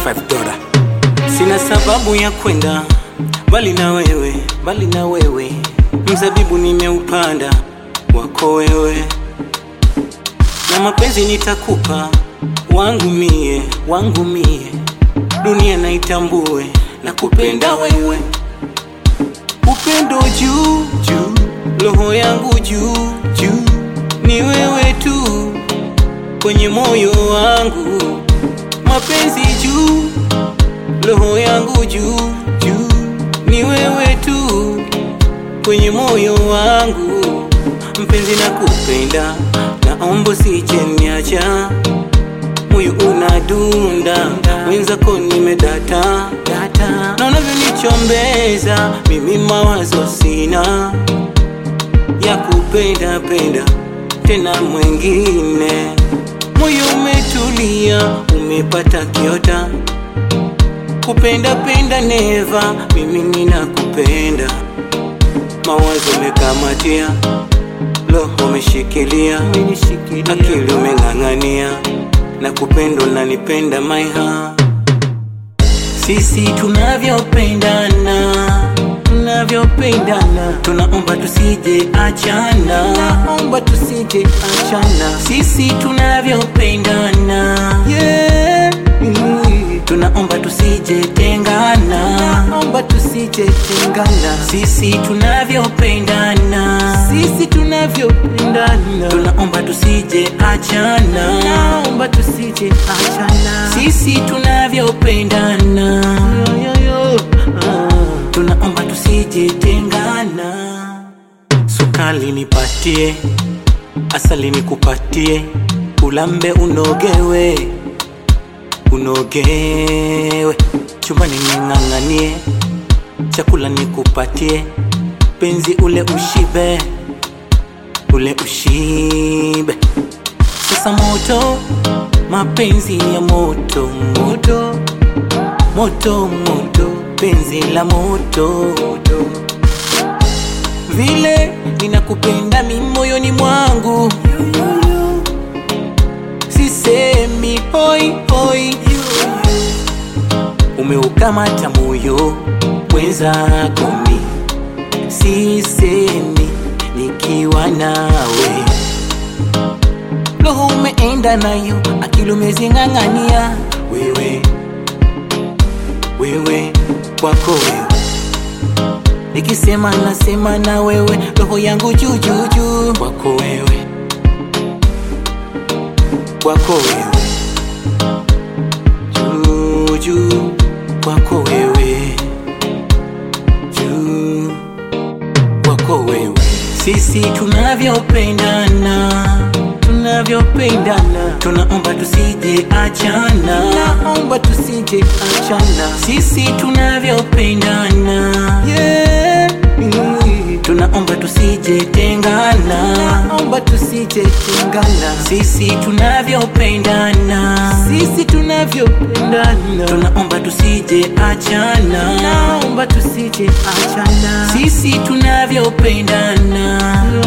5 dola. Sina sababu ya kwenda mbali na wewe, mbali na wewe. Mzabibu nimeupanda wako wewe, na mapenzi nitakupa wangu mie, wangu mie. Dunia naitambue na kupenda wewe, upendo juu juu, roho yangu juu juu, ni wewe tu kwenye moyo wangu, mapenzi juu, roho yangu juu juu, ni wewe tu kwenye moyo wangu, mpenzi na kupenda, naomba usije niacha, moyo unadunda, wenzako nimedata data, na unavyonichombeza mimi mawazo sina ya kupenda penda tena mwengine, moyo umetulia, umepata kiota kupenda penda neva, mimi ninakupenda, mawazo umekamatia, roho umeshikilia, akili umeng'ang'ania, na kupenda unanipenda my heart. Sisi tunavyopendana tunavyopendana, tunaomba tusije achana, naomba tusije achana. Sisi tunavyopendana yeah. Tunaomba tusije tengana, naomba tusije tengana. Sisi tunavyopendana, sisi tunavyopendana, tunaomba tusije achana, naomba tusije achana. Sisi tunavyopendana yo, yo, yo. Ah tunaomba tusije tengana. Sukali nipatie, asali nikupatie, ulambe unogewe, unogewe, chumbani ning'ang'anie, chakula nikupatie, penzi ule ushibe, ule ushibe. Sasa moto, mapenzi ya moto moto moto moto penzi la moto vile ninakupenda mi moyoni mwangu sisemi hoi hoi umeukamata moyo mwenzako mi sisemi nikiwa nawe roho umeenda nayo akili umezing'ang'ania wewe wewe kwako wewe, nikisema nasema na wewe, roho yangu juu juu juu kwako wewe, kwako wewe, juu juu kwako wewe, juu kwako wewe, sisi tunavyopendana tunavyopendana, tunaomba tusije achana, naomba tusije achana, sisi tunavyopendana yeah. Tunaomba tusije tengana, naomba tusije tengana, sisi tunavyopendana, sisi tunavyopendana, tunaomba tusije achana, naomba tusije achana, sisi tunavyopendana